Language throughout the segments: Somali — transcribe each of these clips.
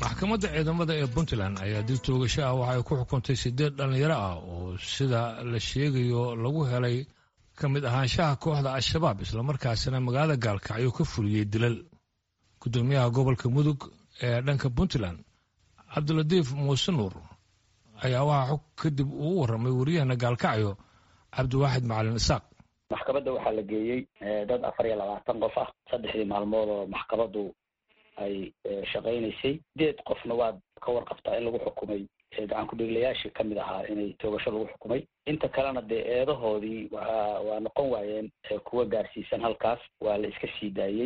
maxkamadda ciidamada ee puntland ayaa dib toogasho ah waxa ay ku xukuntay siddeed dhallinyaro ah oo sida la sheegayo lagu helay ka mid ahaanshaha kooxda al-shabaab islamarkaasina magaalada gaalkacyo ka fuliyey dilal guddoomiyaha gobolka mudug ee dhanka puntland cabdilatiif muuse nuur ayaa waxaa xog kadib uu warramay wariyahana gaalkacyo cabdiwaaxid macalin isaaq maxkamadda waxaa la geeyey dad afar iyo labaatan qof ah saddexdii maalmood oo maxkamaddu ay shaqaynaysay sideed qofna waad ka warqabtaa in lagu xukumay gacan ku-dhiiglayaashii kamid ahaa inay toogasho lagu xukumay inta kalena dee eedahoodii waa waa noqon waayeen kuwa gaarsiisan halkaas waa la iska sii daayey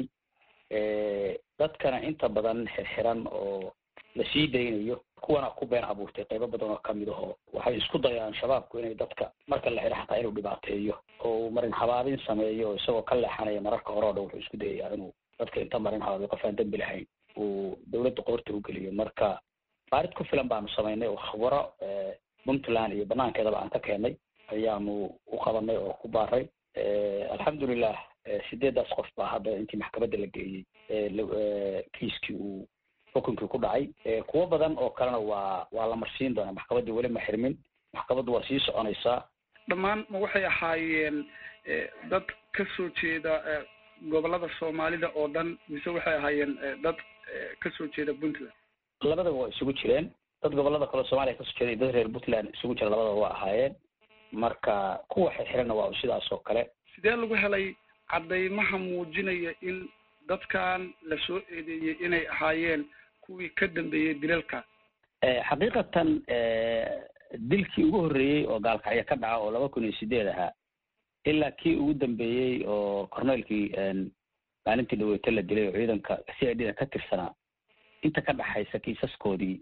dadkana inta badan xirxiran oo la sii daynayo kuwana ku been abuurtay qaybo badan oo kamid aho waxay isku dayaan shabaabku inay dadka marka la xidho xataa inuu dhibaateeyo oo marin habaabin sameeyo isagoo ka leexanaya mararka hore o dhan wuxuu isku dayayaa inuu dadka inta marin habaabiyo qof aan dembi lahayn uu dawladda qoorta u geliyo marka baarid ku filan baanu samaynay oo khubaro puntland iyo banaankeedaba aan ka keenay ayaanu u qabanay oo ku baaray alxamdulilah sideedaas qof baa hadda intii maxkamadda la geeyey kiiskii uu xukunkii ku dhacay kuwo badan oo kalena waa waa la marsiin doonaa maxkamaddii weli ma xirmin maxkamaddu waa sii soconaysaa dhammaan ma waxay ahaayeen dad ka soo jeeda gobolada soomaalida oo dhan mise waxay ahaayeen dad ka soo jeeda puntland labadaba waa isugu jireen dad gobolada kale soomaaliya kasoo jeeda iyo dad reer puntland isugu jira labadaba waa ahaayeen marka kuwa xirxiranna waa sidaas oo kale sidee lagu helay caddaymaha muujinaya in dadkan la soo eedeeyey inay ahaayeen kuwii ka dambeeyey dilalka xaqiiqatan dilkii ugu horreeyey oo gaalkacyo ka dhaca oo laba kun iyo sideed ahaa ilaa kii ugu dambeeyey oo corneelkii maalintii dhaweyto la dilay oo ciidanka c i d da ka tirsanaa inta ka dhaxaysa kiisaskoodii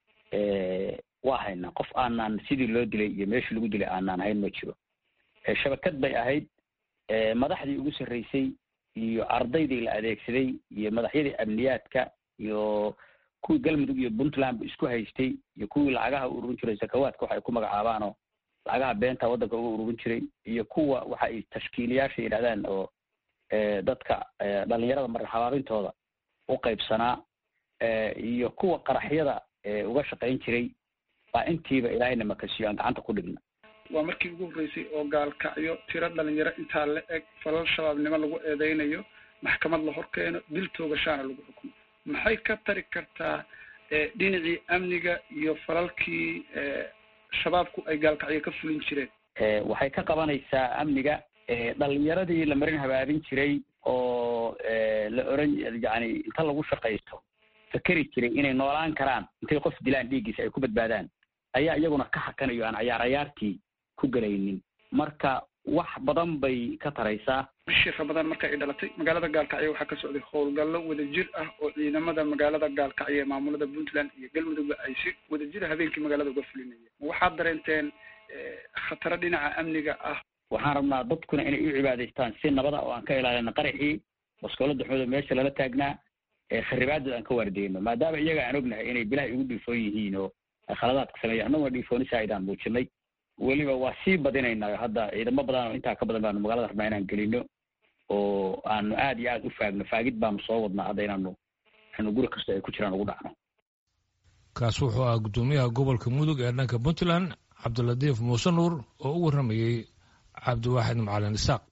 waa haynaa qof aanaan sidii loo dilay iyo meeshii lagu dilay aanaan hayn ma jiro shabakad bay ahayd madaxdii ugu sarreysay iyo ardaydii la adeegsaday iyo madaxyadii amniyaadka iyo kuwii galmudug iyo puntland isku haystay iyo kuwii lacagaha u ururin jiray sakawaadka waxa ay ku magacaabaanoo lacagaha beenta waddanka uga ururin jiray iyo kuwa waxa ay tashkiiliyaasha yidhahdaan oo dadka dhalinyarada marin habaabintooda u qaybsanaa iyo kuwa qaraxyada uga shaqayn jiray baa intiiba ilaahayna makasiyo aan gacanta ku dhigna waa markii ugu horreysay oo gaalkacyo tiro dhalinyaro intaa la eg falal shabaabnimo lagu eedeynayo maxkamad la hor keeno dil toogashaana lagu xukumo maxay ka tari kartaa dhinacii amniga iyo falalkii shabaabku ay gaalkacyo ka fulin jireen waxay ka qabanaysaa amniga dhalinyaradii la marin habaabin jiray oo la oran yani inta lagu shaqaysto fakeri jiray inay noolaan karaan intay qof dilaan dhiiggiisa ay ku badbaadaan ayaa iyaguna ka hakanayo aan cayaar cayaartii ku gelaynin marka wax badan bay ka taraysaa bishii ramadaan marka ay dhalatay magaalada gaalkacyo waxaa ka socday howlgallo wadajir ah oo ciidamada magaalada gaalkacyo ee maamulada puntland iyo galmudugba ay si wadajira habeenkii magaalada uga fulinayeen waxaad dareenteen khataro dhinaca amniga ah waxaan rabnaa dadkuna inay u cibaadaystaan si nabada oo aan ka ilaalino qaraxii baskoolada xooda meesha lala taagnaa kharibaadooda aan ka waardeyno maadaama iyaga aan ognahay inay bilaha igu dhiifoon yihiin oo khaladaadka sameeya annaguna dhiifoonisa aydaan muujinay weliba waa sii badinaynaa hadda ciidamo badan oo intaa ka badan baanu magaalada rabnaa inaan gelino oo aanu aad iyo aad u faagno faagid baanu soo wadnaa hadda inaanu anu guri kasta ay ku jiraan ugu dhacno kaas wuxuu ahaa guddoomiyaha gobolka mudug ee dhanka puntland cabdilatiif muuse nuur oo u warramayey cabdiwaaxid macalin isaaq